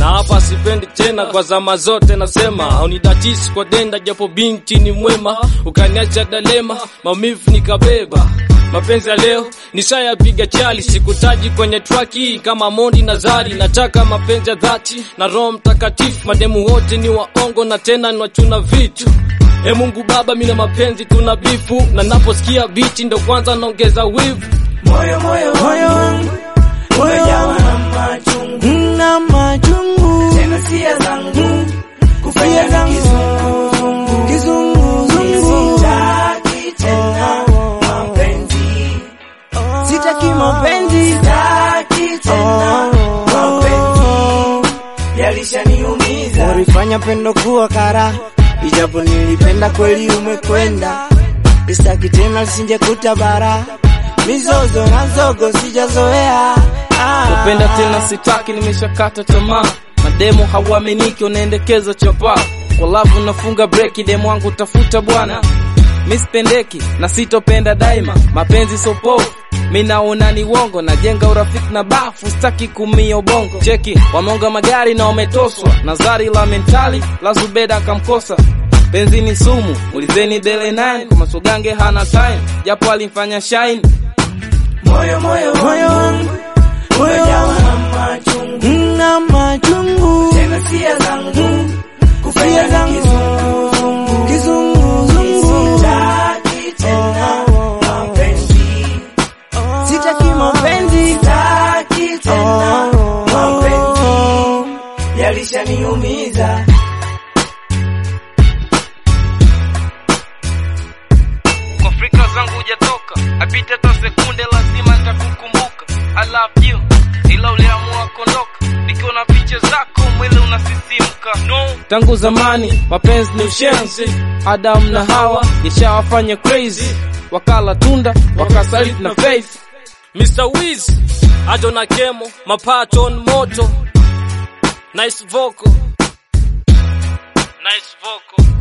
na hapa sipendi tena kwa zama zote nasema haunidatisi kwa denda japo binti ni mwema ukaniacha dalema maumivu nikabeba mapenzi ya leo nishayapiga chali sikutaji kwenye traki kama mondi na zari nataka mapenzi ya dhati na roho mtakatifu mademu wote ni waongo na tena niwachuna vitu e mungu baba mina mapenzi tuna bifu na naposikia biti ndo kwanza naongeza wivu moyo moyo moyo wangu umejawa na machungu na machungu tena sia zangu Sia kufanya zangu. kizunguzungu kizunguzungu sitaki tena mapenzi sitaki mapenzi sitaki tena mapenzi yalishaniumiza ulifanya pendo kuwa kara ijapo nilipenda kweli umekwenda sitaki tena lisinje kutabara mizozo na zogo sijazoea ah. kupenda tena sitaki nimeshakata tamaa mademo hauaminiki unaendekeza chapa kwa lavu nafunga breki demo wangu tafuta bwana mispendeki na sitopenda daima mapenzi sopo minaona ni wongo najenga urafiki na bafu staki kumia ubongo cheki wameonga magari na wametoswa nazari la mentali la zubeda akamkosa penzi ni sumu ulizeni dele nine kwa masogange hana time japo alimfanya shine moyo moyo moyo wangu umejawa na machungu na machungu tena sia zangu Sia kufanya zangu. kizunguzungu kizunguzungu sitaki tena mapenzi sitaki mapenzi sitaki tena mapenzi yalishaniumiza kwa fikra zangu hujatoka apite hata sekunde lazima nitakukumbuka I love you ila uliamua kuondoka nikiwa na picha zako mwili unasisimka no. tangu zamani mapenzi ni ushenzi adamu na hawa yashawafanya crazy wakala tunda wakasaliti na faith Mr. Wiz Adona Kemo Mapaton Moto Nice vocal Nice vocal